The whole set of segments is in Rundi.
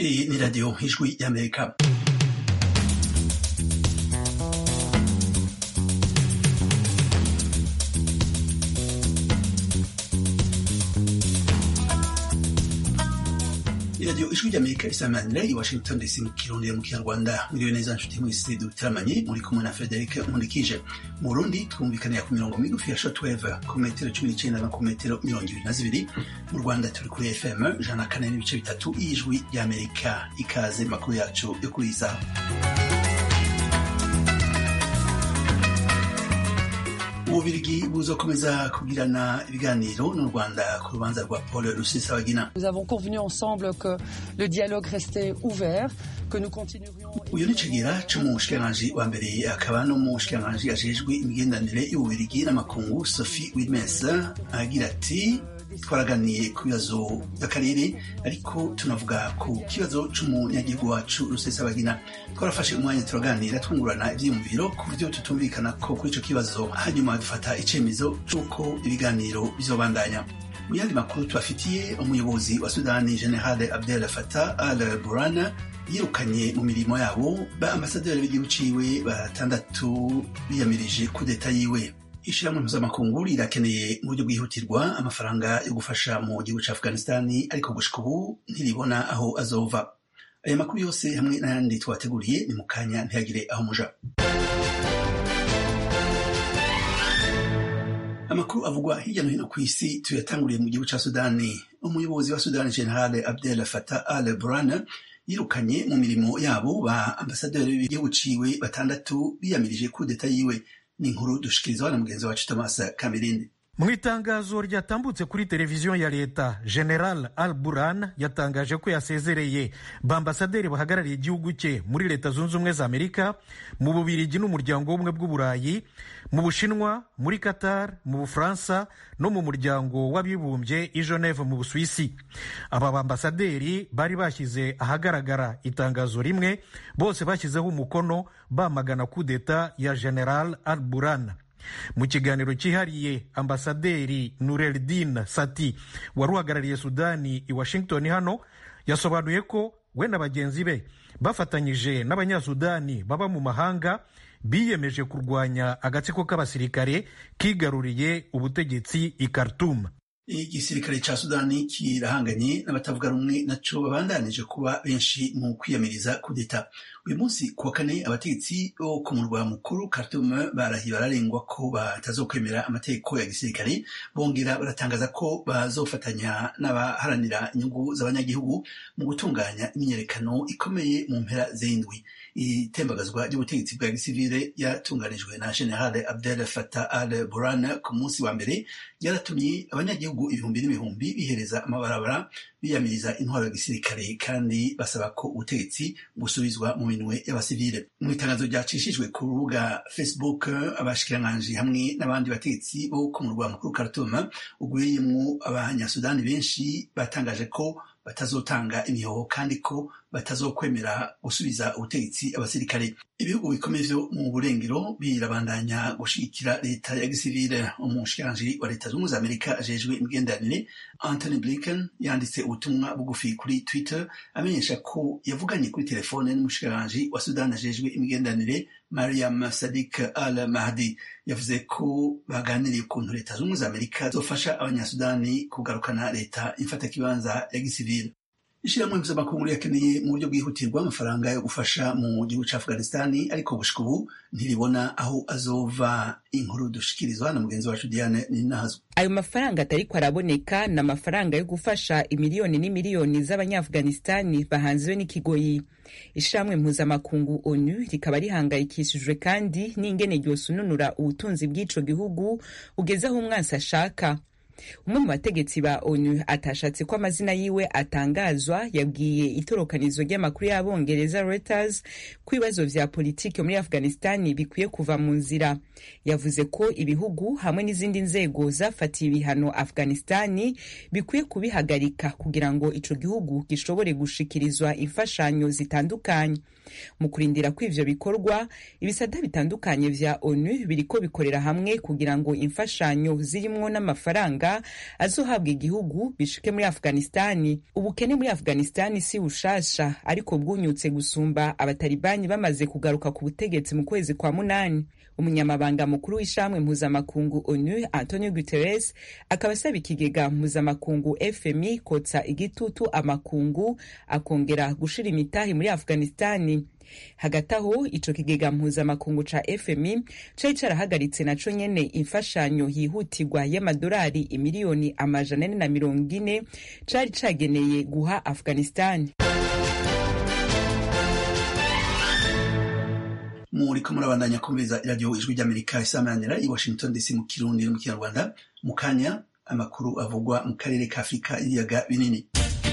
Iyi ni radiyo ijwi y'amerika iradiyo ijwi ry'amerika isamanira i washington dc mu kirundi mu kinyarwanda muriwe neza nshuti mwese dutaramanye muri kumwe na frederic nkurikije mu burundi twumvikanira ku mirongo migufi ya shotweve ku metero cumi n'icenda no ku metero mirongo ibiri na zibiri mu rwanda turi kuri fm ijana na kane n'ibice bitatu y'ijwi ry'amerika ikaze makuru yacu yo kuri iyi saha ububirigi buzokomeza kugirana ibiganiro n'u rwanda ku rubanza rwa paul rusesabagina Nous avons convenu ensemble que le dialogue restait ouvert, que nous continuerions. uyu ni kigira c'umushikiranganji wa mbere akaba n'umushikiranganji ajejwe imigenderanire y'ububirigi n'amakungu sophie wilmes agira ati twaraganiye ku bibazo by'akarere ariko tunavuga ku kibazo c'umunyagihugu wacu rusesabagina twarafashe umwanya turaganira twungurana ivyiyumviro ku buryo tutumvikana ko kuri ico kibazo hanyuma dufata icemezo c'uko ibiganiro bizobandanya mu yandi makuru tubafitiye umuyobozi wa sudani general abdel fatah al burana yirukanye mu mirimo yabo ba ambasaderi b'igihugu ciwe batandatu biyamirije kudeta yiwe ishirahamwe mpuzamakungu rirakeneye mu buryo bwihutirwa amafaranga yo gufasha mu gihugu ca afghanistani ariko gushika ubu ntiribona aho azova aya makuru yose hamwe n'ayandi twateguriye ni mu kanya ntihagire aho muja amakuru avugwa hirya no hino ku isi tuyatanguriye mu gihugu ca sudani umuyobozi wa sudani general abdel fatah al burana yirukanye mu mirimo yabo ba ambasaderi b'igihugu ciwe batandatu biyamirije kudeta yiwe ni inkuru dushikirizwa na mugenzi wacu thomas kamirindi mu itangazo ryatambutse kuri televiziyo ya leta general al buran yatangaje ko yasezereye bambasaderi bahagarariye igihugu cye muri leta zunze ubumwe za amerika mu bubirigi n'umuryango w'ubumwe bw'uburayi mu bushinwa muri qatar mu bufaransa no mu muryango w'abibumbye i geneve mu busuwisi aba bambasaderi bari bashyize ahagaragara itangazo rimwe bose bashyizeho umukono bamagana kudeta ya general al buran mu kiganiro cyihariye ambasaderi nureldin sati wari uhagarariye sudani i washington hano yasobanuye ko we na bagenzi be bafatanyije n'abanyasudani baba mu mahanga biyemeje kurwanya agatsiko k'abasirikare kigaruriye ubutegetsi i khartoum igisirikare ca sudani kirahanganye n'abatavuga rumwe naco babandanije kuba benshi mu kwiyamiriza kudeta uyu munsi kuwa kane abategetsi bo ku murwa mukuru Khartoum barahiye bararengwa ko batazokwemera amategeko ya gisirikare bongera baratangaza ko bazofatanya n'abaharanira inyungu z'abanyagihugu mu gutunganya imyiyerekano ikomeye mu mpera z'indwi itembagazwa ry'ubutegetsi bwa gisivile yatunganijwe na general abdel fatah al buran ku munsi wa mbere ryaratumye abanyagihugu ibihumbi n'ibihumbi bihereza amabarabara biyamiriza intwaro ya gisirikare kandi basaba ko ubutegetsi busubizwa mu minwe y'abasivile mu itangazo ryacishijwe ku rubuga facebook abashikiranganji hamwe n'abandi bategetsi bo ku murwa mukuru Khartoum ugwiriyemwo abanyasudani benshi batangaje ko batazotanga imihoho kandi ko batazokwemera gusubiza ubutegetsi abasirikare ibihugu bikomeye vyo mu burengero birabandanya gushigikira leta ya gisivile umushikiranganji wa leta zunze amerika ajejwe imigenderanire anthony blinken yanditse ubutumwa bugufi kuri twitter amenyesha ko yavuganye kuri telefone n'umushikiranganji wa sudani ajejwe imigenderanire mariam sadik al mahdi yavuze ko baganiriye ukuntu leta zunze za amerika zofasha abanyasudani kugarukana leta imfatakibanza ya gisivile ishirahamwe mpuzamakungu yakeneye mu buryo bwihutirwa amafaranga yo gufasha mu gihugu ca afghanistani ariko gushika ubu ntiribona aho azova inkuru dushikirizwa na mugenzi wacu diane ninahazwa ayo mafaranga atariko araboneka ni amafaranga yo gufasha imiliyoni n'imiliyoni z'abanyaafghanistani bahanziwe n'ikigoyi ishirahamwe mpuzamakungu onu rikaba rihangayikishijwe kandi n'ingene ryosununura ubutunzi bw'ico gihugu ugeze aho umwansi ashaka umwe mu bategetsi ba onu atashatse ko amazina yiwe atangazwa yabwiye itorokanizo ry'amakuru y'abongereza reuters ko ibibazo vya politiki muri afghanistani bikwiye kuva mu nzira yavuze ko ibihugu hamwe n'izindi nzego zafatiye ibihano afghanistani bikwiye kubihagarika kugira ngo ico gihugu gishobore gushikirizwa imfashanyo zitandukanye mu kurindira ko ivyo bikorwa ibisata bitandukanye vya onu biriko bikorera hamwe kugira ngo imfashanyo zirimwo n'amafaranga y'amafaranga azohabwa igihugu bishike muri afghanistani ubukene muri afghanistani si bushasha ariko bwunyutse gusumba abatalibani bamaze kugaruka ku butegetsi mu kwezi kwa munani umunyamabanga mukuru w'ishamwe mpuzamakungu onu antonio guterres akaba asaba ikigega mpuzamakungu fmi kotsa igitutu amakungu akongera gushira imitahi muri afghanistani hagati aho ico kigega mpuzamakungu ca fmi cari carahagaritse naco nyene imfashanyo yihutirwa y'amadolari imiliyoni amajana ane na mirongo ine cari cageneye guha afghanistani muriko murabandanya kumviriza iradiyo ijwi ry'amerika isamanira i washington dc mu kirundi no mu kinyarwanda mu kanya amakuru avugwa mu karere ka afurika y'ibiyaga binini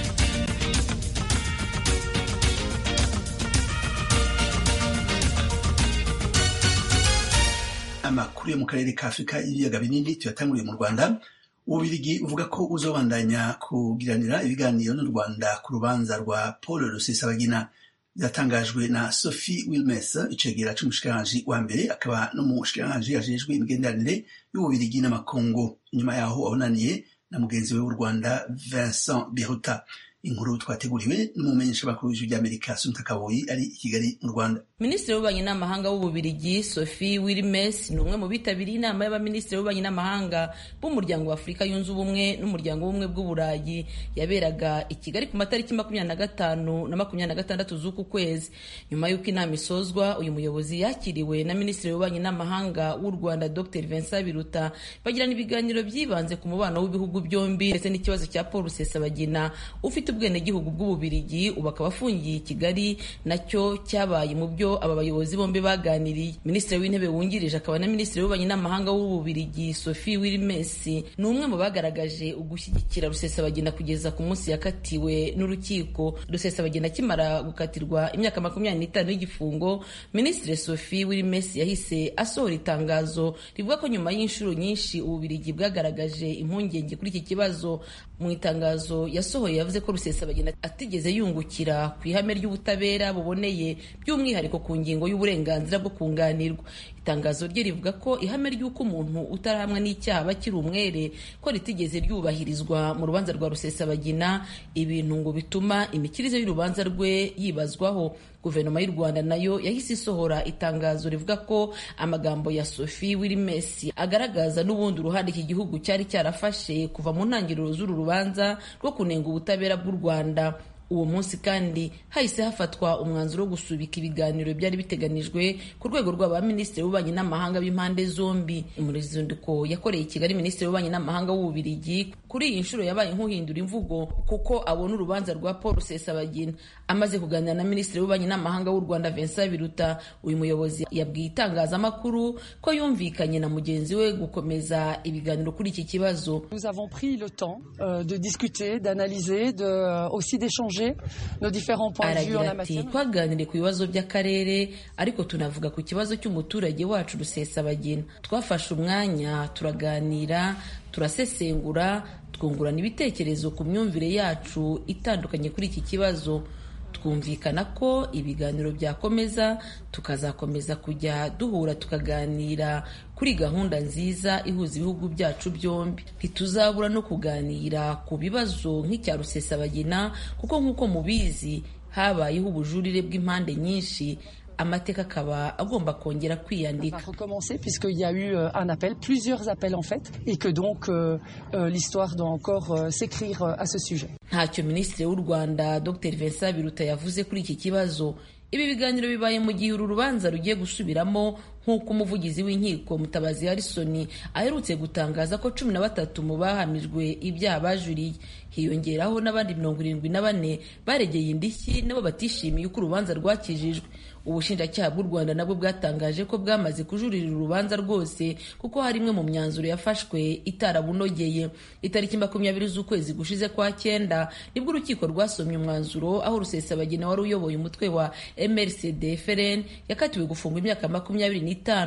amakuru yo mu karere ka afurika y'ibiyaga binini tuyatanguriye mu rwanda ububirigi uvuga ko uzobandanya kugiranira ibiganiro n'u rwanda ku rubanza rwa paul rusesabagina byatangajwe na sophie wilmes icegera c'umushikiranganji wa mbere akaba n'umushikiranganji ajejwe imigenderanire y'ububirigi n'amakungu inyuma yaho abonaniye na mugenzi we w'u rwanda vincent biruta inkuru twateguriwe n'umumenyesha makuru w'ijwi ry'amerika sunta kaboyi ari i kigali mu rwanda minisitiri w'ububanyi n'amahanga w'ububirigi sophie wilmes ni umwe mu bitabiriye inama y'abaminisitiri b'ububanyi n'amahanga b'umuryango wa afurika yunze ubumwe n'umuryango w'ubumwe bw'uburayi yaberaga i kigali ku matariki makumyabiri na gatanu na makumyabiri na gatandatu z'uku kwezi nyuma y'uko inama isozwa uyu muyobozi yakiriwe na minisitiri w'ububanyi n'amahanga w'u rwanda dr vincent biruta bagirana ibiganiro byibanze ku mubano w'ibihugu byombi ndetse n'ikibazo cya paul rusesabagina ufite ubwenegihugu bw'ububirigi ubu akaba afungiye i kigali nacyo cyabaye mu byo aba bayobozi bombi baganiriye minisitiri w'intebe wungirije akaba na minisitiri w'ububanyi n'amahanga w'ububirigi sophie wilmes ni umwe mu bagaragaje ugushyigikira rusesabagina kugeza ku munsi yakatiwe n'urukiko rusesabagina akimara gukatirwa imyaka makumyabiri n'itanu y'igifungo minisitiri sophie wilmes yahise asohora itangazo rivuga ko nyuma y'inshuro nyinshi ububirigi bwagaragaje impungenge kuri iki kibazo mu itangazo yasohoye yavuze ko rusesabagina atigeze yungukira ku ihame ry'ubutabera buboneye by'umwihariko ku ngingo y'uburenganzira bwo kunganirwa itangazo rye rivuga ko ihame ry'uko umuntu utarahamwa n'icyaha aba akiri umwere ko ritigeze ryubahirizwa mu rubanza rwa rusesabagina ibintu ngo bituma imikirize y'urubanza rwe yibazwaho guverinoma y'u rwanda nayo yahise isohora itangazo rivuga ko amagambo ya sophie wilmes agaragaza n'ubundi uruhande iki gihugu cyari cyarafashe kuva mu ntangiriro z'uru rubanza rwo kunenga ubutabera bw'u rwanda uwo munsi kandi hahise hafatwa umwanzuro wo gusubika ibiganiro byari biteganijwe ku rwego rw'abaminisitiri b'ububanyi n'amahanga b'impande zombi umuruzinduko yakoreye i kigali minisitiri w'ububanyi n'amahanga w'ububirigi kuri iyi nshuro yabaye nk'uhindura imvugo kuko abona urubanza rwa paul rusesabagina amaze kuganira na minisitiri w'ububanyi n'amahanga w'u rwanda vincent biruta uyu muyobozi yabwiye itangazamakuru ko yumvikanye na mugenzi we gukomeza ibiganiro kuri iki kibazo Nous avons pris le temps euh, de discuter, d'analyser, de, euh, aussi d'échanger nos différents points de vue en aragira la ati matière. twaganiriye ku bibazo by'akarere ariko tunavuga ku kibazo cy'umuturage wacu rusesabagina twafashe umwanya turaganira turasesengura twungurana ibitekerezo ku myumvire yacu itandukanye kuri iki kibazo twumvikana ko ibiganiro byakomeza tukazakomeza kujya duhura tukaganira kuri gahunda nziza ihuza ibihugu byacu byombi ntituzabura no kuganira ku bibazo nk'icya rusesabagina kuko nk'uko mubizi habayeho ubujurire bw'impande nyinshi amateka akaba agomba kongera va kwiyandika recommencer puisqu'il y a eu euh, un appel, plusieurs appels en fait, et que donc euh, euh, l'histoire doit encore euh, s'écrire euh, à ce sujet. ntacyo minisitiri w'u rwanda dr vincent biruta yavuze kuri iki kibazo ibi biganiro bibaye mu gihe uru rubanza rugiye gusubiramo nk'uko umuvugizi w'inkiko mutabazi harrison aherutse gutangaza ko cumi na batatu mu bahamijwe ibyaha bajuriye hiyongeraho n'abandi mirongo irindwi na bane baregeye indishyi nabo batishimiye uko urubanza rwakijijwe ubushinjacyaha bw'u rwanda nabwo bwatangaje ko bwamaze kujurira urubanza rwose kuko hari imwe mu myanzuro yafashwe itarabunogeye itariki makumyabiri z'ukwezi gushize kwa cyenda nibwo urukiko rwasomye umwanzuro aho rusesabagina wari uyoboye umutwe wa mrcd frn yakatiwe gufungwa imyaka makumyabiri n'itanu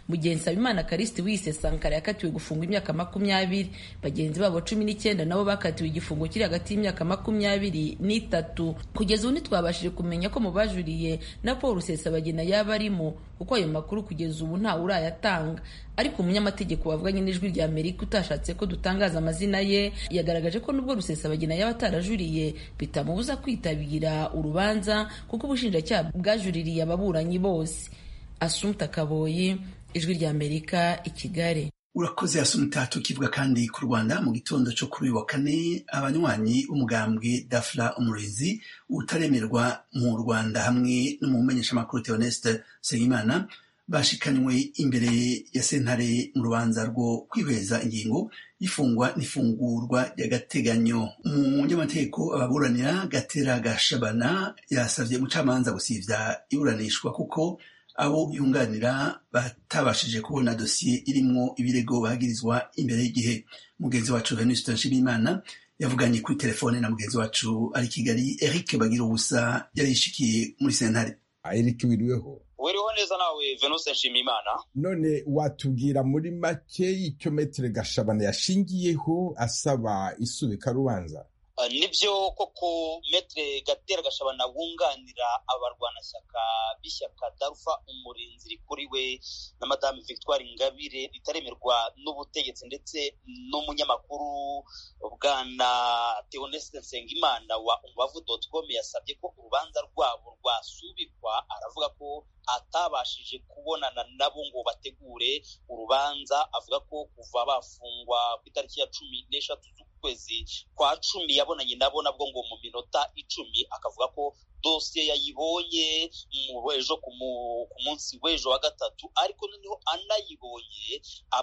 mu gihe nsabimana karisiti wise sankara yakatiwe gufungwa imyaka makumyabiri bagenzi babo cumi n'icyenda nabo bakatiwe igifungo kiri hagati y'imyaka makumyabiri n'itatu kugeza ubu ntitwabashije kumenya ko mu bajuriye na paul rusesabagina yaba arimo kuko ayo makuru kugeza ubu ntawe urayatanga ariko umunyamategeko wavuganye n'ijwi rya amerika utashatse ko dutangaza amazina ye yagaragaje ko nubwo rusesabagina yaba atarajuriye bitamubuza kwitabira urubanza kuko ubushinjacyaha bwajuririye ababuranyi bose asumta kaboyi ijwi rya amerika i kigali urakoze asumta tukivuga kandi ku rwanda mu gitondo cyo kuri uyu wa kane abanywanyi b'umugambwe dafla umurezi utaremerwa mu rwanda hamwe n'umumenyeshamakuru theoneste nsengimana bashikanywe imbere ya sentare mu rubanza rwo kwihweza ingingo y'ifungwa n'ifungurwa ry'agateganyo umunyamategeko ababuranira gatera gashabana yasabye umucamanza gusivya iburanishwa kuko abo yunganira batabashije kubona dosiye irimwo ibirego bagirizwa imbere y'igihe mugenzi wacu venuste nshimiyimana yavuganye kuri telefone na mugenzi wacu ari kigali eric bagira ubusa yari yishikiye muri sentare eric wiriweho wiriho neza nawe venuse nshimiyimana none watubwira muri make icyo metere gashabana yashingiyeho asaba isubika rubanza nibyo koko metere gatera gashabana wunganira abarwanashyaka b'ishyaka darufa umurinzi rikuriwe na madame victoire ingabire ritaremerwa n'ubutegetsi ndetse n'umunyamakuru bwana theoneste nsengimana wa umubavu doti com yasabye ko urubanza rwabo rwasubikwa aravuga ko atabashije kubonana nabo ngo bategure urubanza avuga ko kuva bafungwa ku itariki ya cumi n'eshatu z'ukwezi kwa cumi yabonanye nabo nabwo ngo mu minota icumi akavuga ko dosiye yayibonye ejo ku munsi w'ejo wa gatatu ariko noneho anayibonye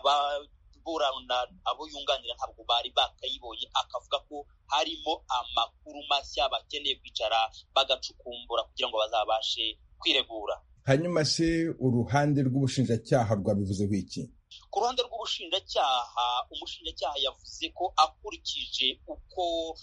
ababurana abo yunganira ntabwo bari bakayibonye akavuga ko harimo amakuru mashya bakeneye kwicara bagacukumbura kugira ngo bazabashe kwiregura hanyuma se uruhande rw'ubushinjacyaha rwabivuzeho iki ku ruhande rw'ubushinjacyaha umushinjacyaha yavuze ko akurikije uko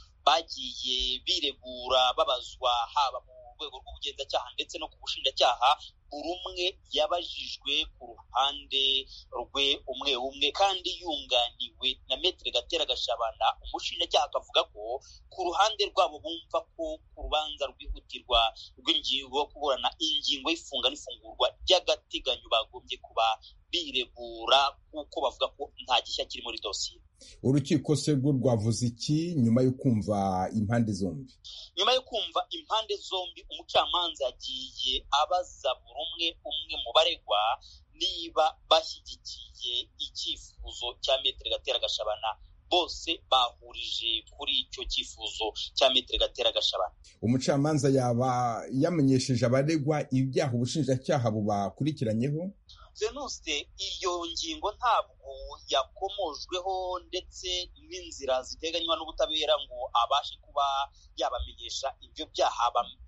bagiye biregura babazwa haba mu rwego rw'ubugenzacyaha ndetse no ku bushinjacyaha buri umwe yabajijwe ku ruhande rwe umwe umwe kandi yunganiwe na metere gatera gashabana umushinjacyaha akavuga ko ku ruhande rwabo bumva ko ku rubanza rwihutirwa rw'ingingo yo kuburana ingingo y'ifunga n'ifungurwa ry'agateganyo bagombye kuba biregura kuko bavuga ko nta gishya kiri muri dosiye urukiko se rwo rwavuze iki nyuma yo kumva impande zombi nyuma yo kumva impande zombi umucamanza yagiye abaza buri umwe umwe mu baregwa niba bashyigikiye icyifuzo cya metero gatera gashabana bose bahurije kuri icyo cyifuzo cya metero gatera gashabana umucamanza yaba yamenyesheje abaregwa ibyaha ubushinjacyaha bubakurikiranyeho venuste iyo ngingo ntabwo yakomojweho ndetse n'inzira ziteganywa n'ubutabera ngo abashe kuba yabamenyesha ibyo byaha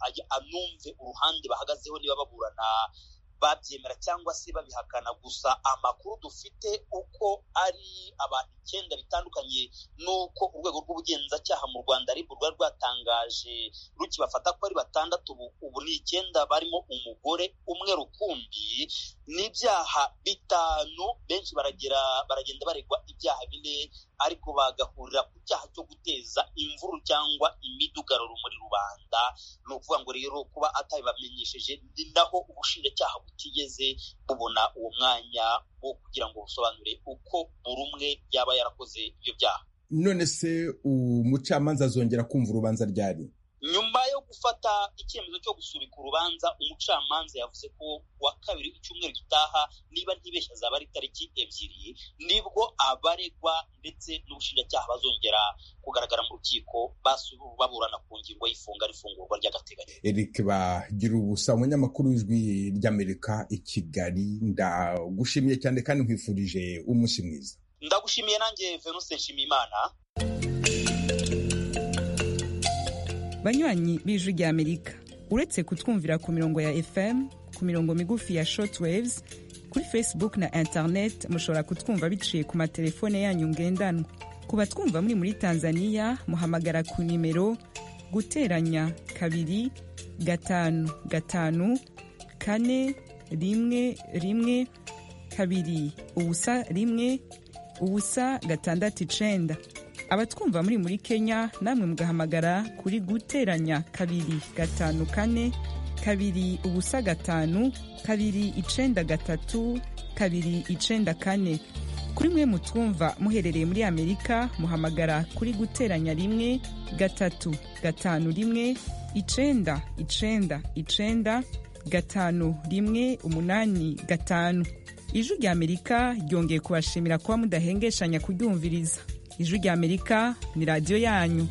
anumve uruhande bahagazeho niba baburana babyemera cyangwa se babihakana gusa amakuru dufite uko ari abantu icyenda bitandukanye n'uko urwego rw'ubugenzacyaha mu rwanda aribwo rwari rwatangaje rukibafata ko ari batandatu ubu ni icyenda barimo umugore umwe rukumbi n'ibyaha bitanu benshi baragera baragenda baregwa ibyaha bine ariko bagahurira ku cyaha cyo guteza imvururu cyangwa imidugararo muri rubanda ni ukuvuga ngo rero kuba atabibamenyesheje ni naho ubushinjacyaha butigeze bubona uwo mwanya wo kugira ngo busobanure uko buri umwe yaba yarakoze ibyo byaha none se umucamanza azongera kumva urubanza ryari nyuma yo gufata icyemezo cyo gusubika urubanza umucamanza yavuze ko wa kabiri icyumweru gitaha niba ntibeshya zaba ari tariki ebyiri nibwo abaregwa ndetse n'ubushinjacyaha bazongera kugaragara mu rukiko baburana ku ngingo y'ifunga n'ifungurwa ry'agateganyo eric bagira ubusa umunyamakuru w'ijwi ry'amerika i kigali ndagushimiye cyane kandi nkwifurije umunsi mwiza ndagushimiye nanjye venuse nshimiyimana banywanyi b'ijwi ry'amerika uretse kutwumvira ku mirongo ya fm ku mirongo migufi ya shortwaves kuri facebook na internet mushobora kutwumva biciye ku matelefone yanyu ngendanwa ku batwumva muri muri tanzania muhamagara ku nimero guteranya kabiri gatanu gatanu kane rimwe rimwe kabiri ubusa rimwe ubusa gatandatu icenda abatwumva muri muri kenya namwe mugahamagara kuri guteranya kabiri gatanu kane kabiri ubusa gatanu kabiri icenda gatatu kabiri icenda kane kuri mwe mutwumva muherereye muri amerika muhamagara kuri guteranya rimwe gatatu gatanu rimwe icenda icenda icenda gatanu rimwe umunani gatanu ijwi rya amerika ryongeye kubashimira kuba mudahengeshanya kuryumviriza ijwi rya amerika ni radiyo yanyu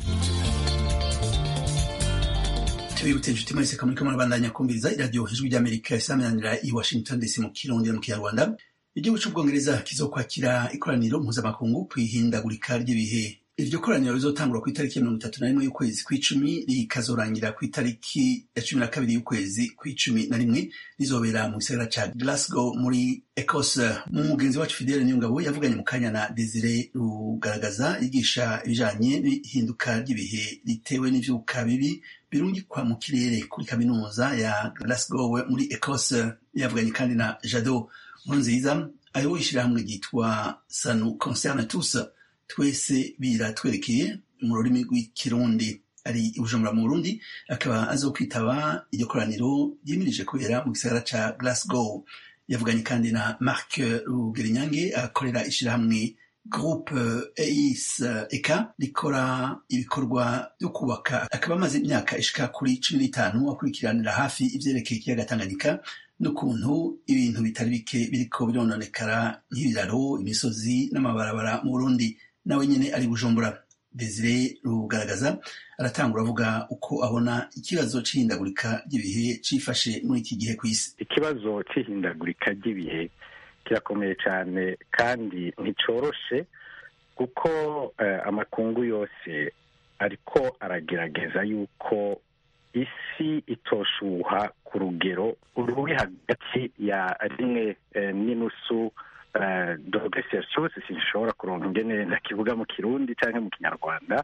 tubibutse inshuti mwese kamuri kamwe murabandanya kumviriza iradiyo ijwi ry'amerika isaminanira i washington dc mu kirundi no mu kinyarwanda igihugu c'ubwongereza kizokwakira ikoraniro mpuzamakungu kw'ihindagurika ry'ibihe iryo koraniro rizotangura ku itariki ya mirongo itatu na rimwe y'ukwezi kw'icumi rikazorangira ku itariki ya cumi na kabiri y'ukwezi kw'icumi na rimwe rizobera mu gisagara ca glasgow muri ecosse mu mugenzi wacu fidele niyongabo yavuganye mu kanya na desire rugaragaza yigisha ibijanye n'ihinduka ry'ibihe ritewe n'ivyuka bibi birungikwa mu kirere kuri kaminuza ya glasgow muri ecosse yavuganye kandi na jado nkurunziza ayoboye ishirahamwe ryitwa sanu concerne tous twese biratwerekeye mu rurimi rw'ikirundi ari i bujumbura mu burundi akaba azokwitaba iryo koraniro ryimirije kubera mu gisagara ca glasgow yavuganye kandi na mark rugerinyange akorera ishirahamwe groupe eis eka rikora ibikorwa byo kubaka akaba amaze imyaka ishika kuri cumi n'itanu akurikiranira hafi ivyerekeye ikiyaga tanganyika n'ukuntu ibintu bitari bike biriko birononekara nk'ibiraro imisozi n'amabarabara mu burundi nawe nyene ari bujumbura desire rugaragaza aratangura avuga uko abona ikibazo c'ihindagurika ry'ibihe cifashe muri iki gihe kw'isi ikibazo c'ihindagurika ry'ibihe kirakomeye cyane kandi nticoroshe kuko uh, amakungu yose ariko aragerageza yuko isi itoshuha ku rugero ruri hagati ya rimwe uh, n'inusu uh, dogere celsius sinshobora kuronka ingene ndakivuga mu kirundi canke mu kinyarwanda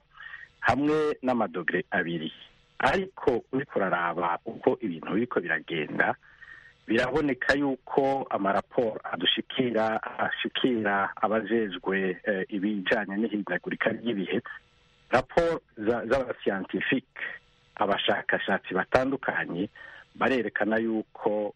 hamwe n'amadogere abiri ariko uriko uraraba uko ibintu biriko biragenda biraboneka yuko amaraporo adushikira ashikira abajejwe ibijanye n'ihindagurika ry'ibihe raporo z'abasiyantifike abashakashatsi batandukanye barerekana yuko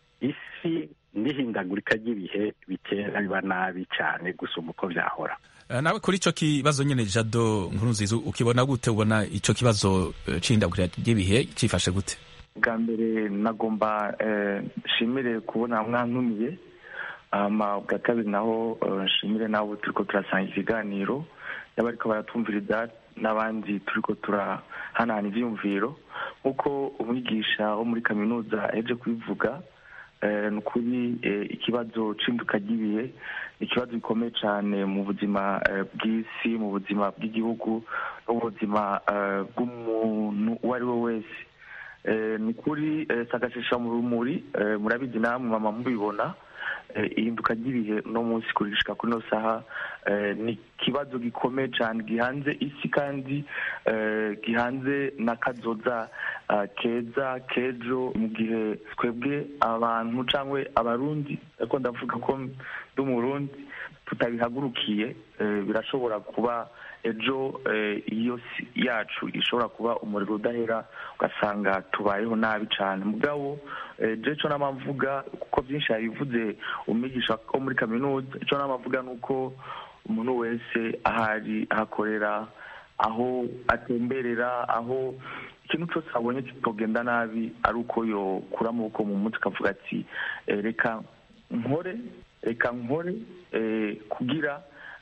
isi n'ihindagurika ry'ibihe bitera biba nabi cyane gusumba uko byahora nawe kuri icyo kibazo nyine jado nkuru nziza ukibona gute ubona icyo kibazo c'ihindagurika ry'ibihe cyifashe gute bwa mbere nagomba nshimire kubona mwantumiye bwa kabiri naho nshimire nabo turi ko turasanga ikiganiro yaba ariko baratumviriza n'abandi turi ko turahanahana ibyiyumviro nk'uko umwigisha wo muri kaminuza yaje kubivuga ni ukuri ikibazo c'induka ry'ibihe ni ikibazo gikomeye cyane mu buzima bw'isi mu buzima bw'igihugu n'ubuzima bw'umuntu uwo ari we wese ni kuri sagashisha mu rumuri murabizi namwe mama mubibona ihinduka ry'ibihe uno munsi kurishika kuri ino saha ni ikibazo gikomeye cyane gihanze isi kandi gihanze n'akazoza keza kejo mu gihe twebwe abantu cyangwa abarundi ariko ndavuga ko ndi umurundi tutabihagurukiye birashobora kuba ejo iyo si yacu ishobora kuba umuriro udahera ugasanga tubayeho nabi cyane mugabo icyo nama mvuga kuko byinshi yabivuze umwigisha wo muri kaminuza icyo nama mvuga ni uko umuntu wese ahari ahakorera aho atemberera aho ikintu cyose abonye kitogenda nabi ari uko yokura amaboko mu mutwe akavuga ati reka nkore reka nkore kugira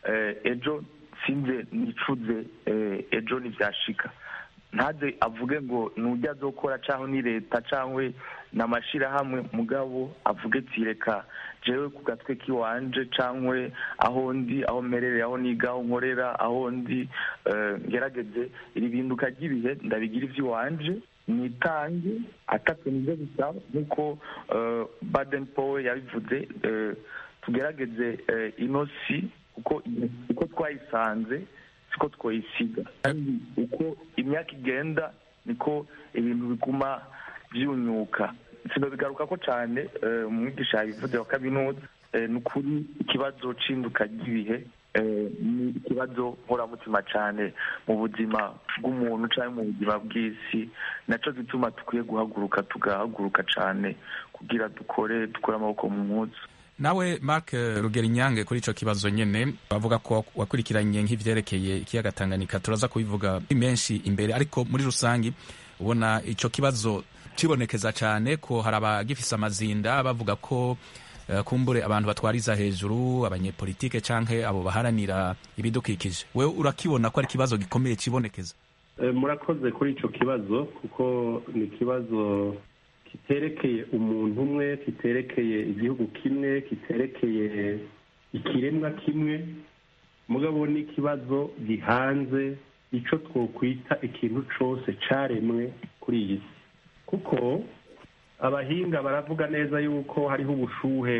ejo sinze nicuze ejo ntibyashika ntaze avuge ngo nujya azokora cyangwa ni leta cyangwa ni amashyirahamwe mugabo avuge ati reka jewe ku gatwe k'iwanje cyangwa aho ndi aho mperereye aho niga aho nkorera aho ndi ngerageze iri binduka ry'ibihe ndabigira iby'iwanje nitange atatu nibyo bisaba nk'uko baden powe yabivuze tugerageze ino si uko twayisanze siko twayisiga kandi uko imyaka igenda niko ibintu biguma byunyuka sino bigaruka ko cyane umwigisha yabivuze wa kaminuza ni ukuri ikibazo c'induka ry'ibihe ni ikibazo nkoramutima cyane mu buzima bw'umuntu cyangwa mu buzima bw'isi nacyo gituma dukwiye guhaguruka tugahaguruka cyane kugira dukore dukore amaboko mu munsi nawe mark rugero inyange kuri icyo kibazo nyine bavuga ko wakurikiranye nk'ibyerekeye ikiyaga tanganyika turaza kubivuga menshi imbere ariko muri rusange ubona icyo kibazo kibonekeza cyane ko hari abagifise amazinda bavuga ko kumbure abantu batwariza hejuru abanyepolitike canke abo baharanira ibidukikije wewe urakibona ko ari ikibazo gikomeye kibonekeza murakoze kuri ico kibazo kuko ni ikibazo kiterekeye umuntu umwe kiterekeye igihugu kimwe kiterekeye ikiremwa kimwe mugabo ni ikibazo gihanze ico twokwita ikintu cose caremwe kuri iyi si kuko abahinga baravuga neza yuko hariho ubushuhe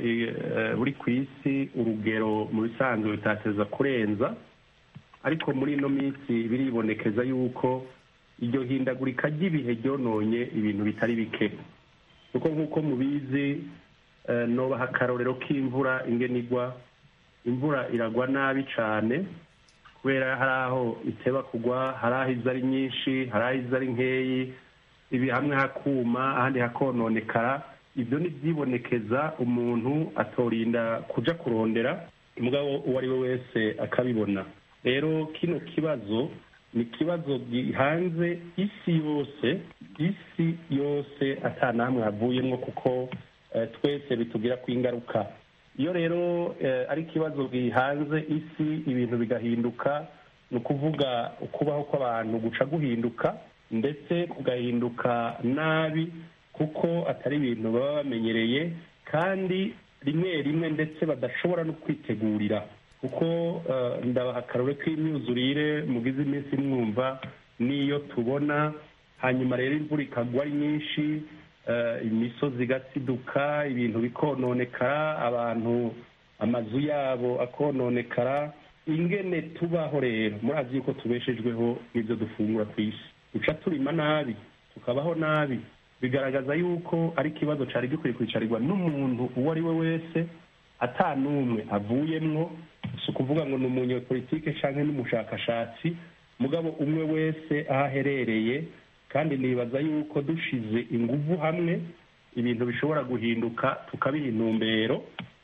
buri ku isi urugero mu bisanzwe bitateza kurenza ariko muri ino minsi biribonekeza yuko iryo hindagurika ry'ibihe ryononye ibintu bitari bike kuko nk'uko mubizi nobaha akarorero k'imvura ingenigwa imvura iragwa nabi cyane kubera hari aho iteba kugwa hari aho iza ari nyinshi hari aho iza ari nkeyi ibi hamwe hakuma ahandi hakononekara ibyo ni byibonekeza umuntu atorinda kuja kurondera umugabo uwo ari we wese akabibona rero kino kibazo ni ikibazo gihanze isi yose isi yose ata namwe havuyemo kuko twese bitubwira ko ingaruka iyo rero ari ikibazo gihanze isi ibintu bigahinduka ni ukuvuga ukubaho kw'abantu guca guhinduka ndetse kugahinduka nabi kuko atari ibintu baba bamenyereye kandi rimwe rimwe ndetse badashobora no kwitegurira kuko ndabaha akarore k'imyuzurire mugize iminsi mwumva n'iyo tubona hanyuma rero imvura ikagwa ari nyinshi imisozi igasiduka ibintu bikononekara abantu amazu yabo akononekara ingene tubaho rero murazi yuko tubeshejweho n'ibyo dufungura ku isi duca turima nabi tukabaho nabi bigaragaza yuko ari ikibazo cyari gikwiye kwicarirwa n'umuntu uwo ari we wese ata n'umwe avuyemwo si ukuvuga ngo ni umunyepolitike cyangwa n'umushakashatsi mugabo umwe wese aho aherereye kandi nibaza yuko dushize ingufu hamwe ibintu bishobora guhinduka tukabiha intumbero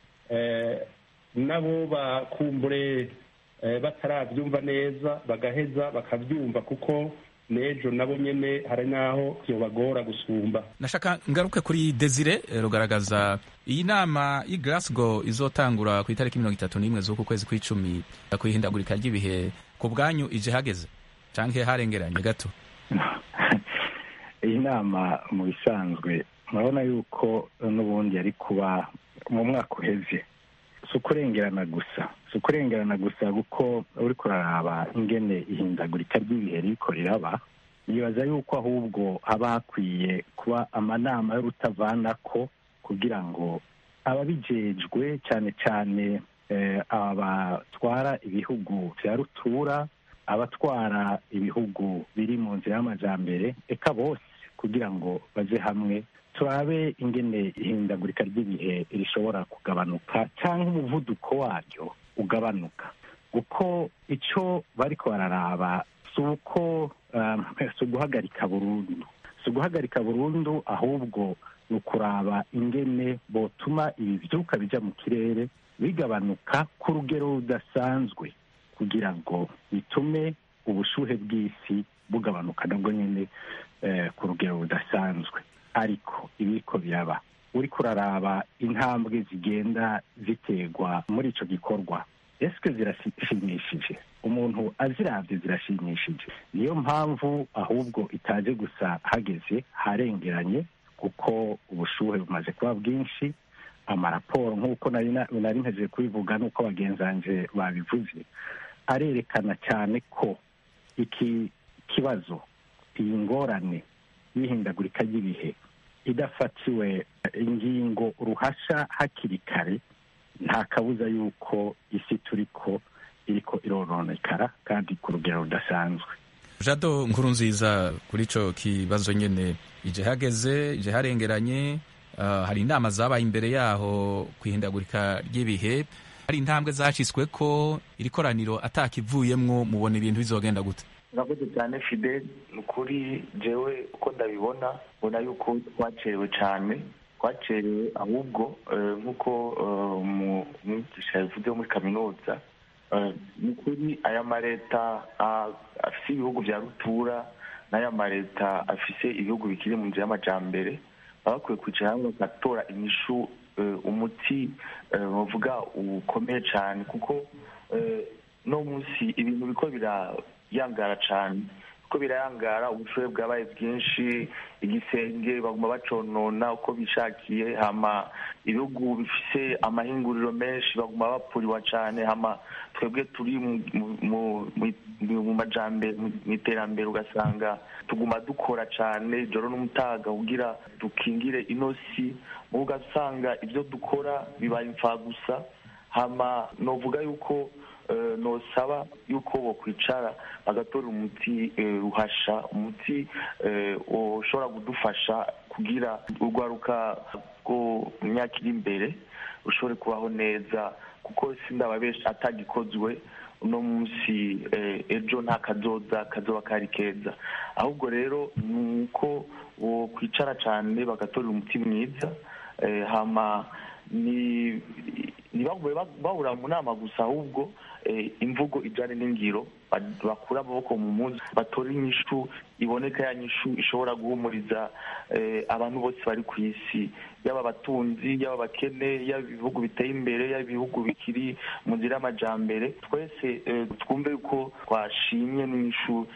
nabo bakumbure batarabyumva neza bagaheza bakabyumva kuko n'ejo nabo nyine hari n'aho bagora gusumba nashaka ngaruke kuri desire rugaragaza iyi nama y'i Glasgow izotangura ku itariki mirongo itatu n'imwe z'uku kwezi kw'icumi ku ihindagurika ry'ibihe ku bwanyu ije hageze cyangwa harengeranye gato iyi nama mu bisanzwe murabona yuko n'ubundi yari kuba mu mwaka uheze si ukurengerana gusa si ukurengerana gusa kuko uri kuraraba ingene ihindagurika ry'ibihe riko riraba nibaza yuko ahubwo haba hakwiye kuba amanama y'urutavanako kugira ngo ababijejwe cyane cyane abatwara ibihugu bya rutura abatwara ibihugu biri mu nzira y'amajyambere eka bose kugira ngo baze hamwe turabe ingene ihindagurika ry'ibihe rishobora kugabanuka cyangwa umuvuduko waryo ugabanuka kuko icyo bari bararaba si uko si uguhagarika burundu si uguhagarika burundu ahubwo ni ukuraba ingene botuma ibi byuka bijya mu kirere bigabanuka ku rugero rudasanzwe kugira ngo bitume ubushuhe bw'isi bugabanuka nabwo nyine ku rugero rudasanzwe ariko ibiko biraba uri kuraraba intambwe zigenda ziterwa muri icyo gikorwa ese zirashimishije umuntu azirabye zirashimishije niyo mpamvu ahubwo itaje gusa hageze harengeranye kuko ubushuhe bumaze kuba bwinshi amaraporo nk'uko nari nteze kubivuga n'uko bagenzanje babivuze arerekana cyane ko iki kibazo iyi ngorane y'ihindagurika ry'ibihe idafatiwe ingingo ruhasha hakiri kare nta kabuza y'uko isi turi ko iriko irononekara kandi ku rugero rudasanzwe jado nkuru nziza kuri icyo kibazo nyine ije hageze ije harengeranye hari inama zabaye imbere yaho ku ihindagurika ry'ibihe hari intambwe zaciswe ko iri koraniro atakivuyemwo mubona ibintu bizogenda gute urakoze cyane fide ni ukuri jewe uko ndabibona mbona yuko twacerewe cyane twacerewe ahubwo nk'uko umwigisha yavuze muri kaminuza ni ukuri aya maleta afise ibihugu bya rutura n'aya maleta afise ibihugu bikiri mu nzira y'amajambere baba bakwiye kwicara hamwe bagatora inyishu umuti bavuga ukomeye cyane kuko no munsi ibintu biko birayangara cyane uko birayangara ubushobozi bwabaye bwinshi igisenge baguma baconona uko bishakiye hama ibihugu bifise amahinguriro menshi baguma bapfuriwa cyane hama twebwe turi mu majambere mu iterambere ugasanga tuguma dukora cyane ijoro n'umutaga kugira dukingire inosi mu ugasanga ibyo dukora bibaye imfagusa hama novuga yuko nosaba yuko bokwicara bagatora umuti ruhasha umuti ushobora kudufasha kugira urwaruka rwo mu myaka iri imbere rushobore kubaho neza kuko sindaba benshi atagikozwe uno munsi ejo nta kazoza kazoba kari keza ahubwo rero ni uko kwicara cyane bagatorera umuti mwiza hama ntibagume bahura mu nama gusa ahubwo imvugo ijyanye n'ingiro bakura amaboko mu munsi batora inyishu iboneka ya nyishu ishobora guhumuriza abantu bose bari ku isi yaba abatunzi yaba abakene yaba ibihugu biteye imbere yaba ibihugu bikiri mu nzira y'amajyambere twese twumve yuko twashimye n'inyishu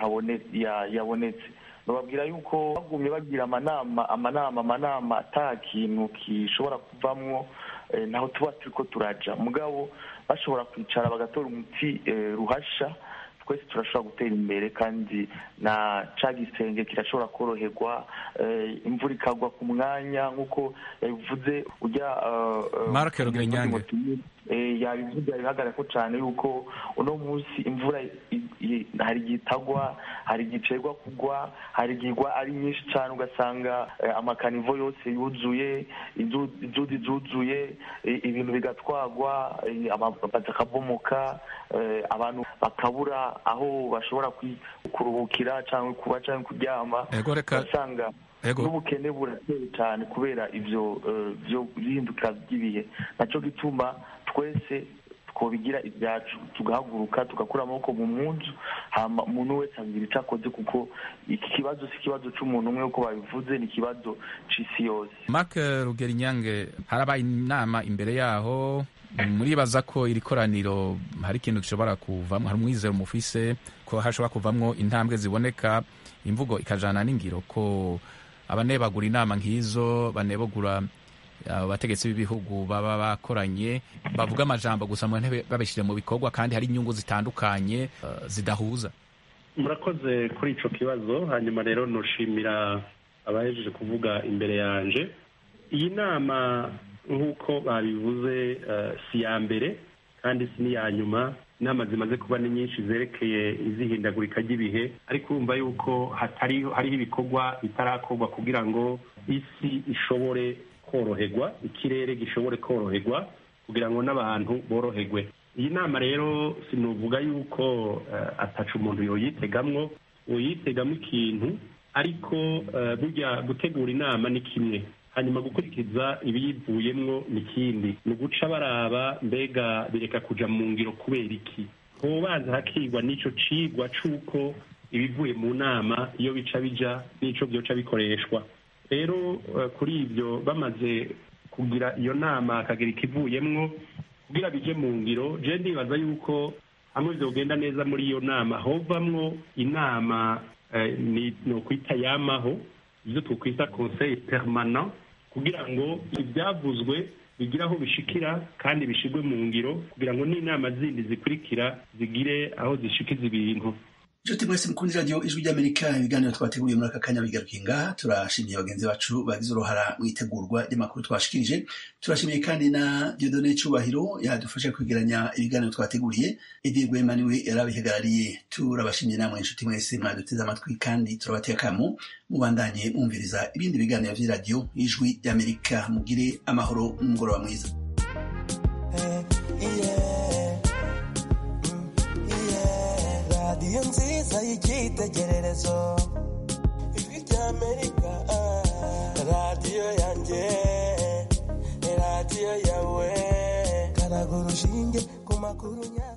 yabonetse bababwira yuko bagumye bagira amanama amanama amanama ata kintu gishobora kuvamwo naho tuba turi ko turaja mugabo bashobora kwicara bagatora umuti ruhasha twese turashobora gutera imbere kandi na ca gisenge kirashobora koroherwa imvura ikagwa ku mwanya nk'uko yabivuze ujya mark rugenyange yabivuze yabihagarara ko cyane yuko uno munsi imvura hari igihe itagwa hari igihe icegwa kugwa hari igihe igwa ari nyinshi cyane ugasanga amakanivo yose yuzuye inzuzi zuzuye ibintu bigatwagwa amazi akabomoka abantu bakabura aho bashobora kuruhukira cyangwa kuba cyangwa kuryama ugasanga n'ubukene burateye cyane kubera ibyo bihindukira by'ibihe nacyo gituma twese twobigira ibyacu tugahaguruka tugakura amaboko mu munzu hama umuntu wese agira icyo akoze kuko iki kibazo si ikibazo cy'umuntu umwe uko babivuze ni ikibazo c'isi yose mark rugerinyange harabaye inama imbere yaho muribaza ko iri koraniro hari ikintu gishobora kuvamo hari umwizero mufise ko hashobora kuvamwo intambwe ziboneka imvugo ikajana n'ingiro ko abanebagura inama nk'izo banebagura abategetsi b'ibihugu baba bakoranye bavuga amajambo gusa mu ntebe babishyira mu bikorwa kandi hari inyungu zitandukanye zidahuza murakoze kuri ico kibazo hanyuma rero nushimira abahejeje kuvuga imbere yanje iyi nama nk'uko babivuze si ya mbere kandi si n'iya nyuma inama zimaze kuba ni nyinshi zerekeye izihindagurika ry'ibihe ariko urumva yuko hariho ibikorwa bitarakorwa kugira ngo isi ishobore koroherwa ikirere gishobore koroherwa kugira ngo n'abantu boroherwe iyi nama rero sinuvuga yuko ataca umuntu yoyitegamwo uyitegamo ikintu ariko burya gutegura inama ni kimwe hanyuma gukurikiza ibiyivuyemwo ni ikindi ni uguca baraba mbega bireka kuja mu ngiro kubera iki hobanza hakigwa n'ico cigwa c'uko ibivuye mu nama iyo bica bija n'ico vyoca bikoreshwa rero kuri ibyo bamaze kugira iyo nama akagira ikivuyemwo kugira bije mu ngiro je ndibaza yuko hamwe vyogenda neza muri iyo nama hovamwo inama ni ukwita yamaho ibyo twokwita conseil permanent kugira ngo ibyavuzwe bigire aho bishikira kandi bishigwe mu ngiro kugira ngo n'inama zindi zikurikira zigire aho zishikiza ibintu nshuti mwese mukundi radiyo ijwi ry'amerika ibiganiro twateguriye muri aka kanya bigarukiye ngaha turashimiye bagenzi bacu bagize uruhara mu itegurwa ry'amakuru twashikirije turashimiye kandi na diodone cyubahiro yadufasha kwegeranya ibiganiro twateguriye edi rwema niwe yarabihagarariye turabashimiye namwe inshuti mwese mwaduteze amatwi kandi turabateye akamo mubandanye mwumviriza ibindi biganiro by'iradiyo ijwi ry'amerika mugire amahoro n'umugoroba mwiza radiyo nziza y'icyitegererezo ijwi ry'amerika radiyo yanjye radiyo yawe karaga urushinge ku makuru nyaka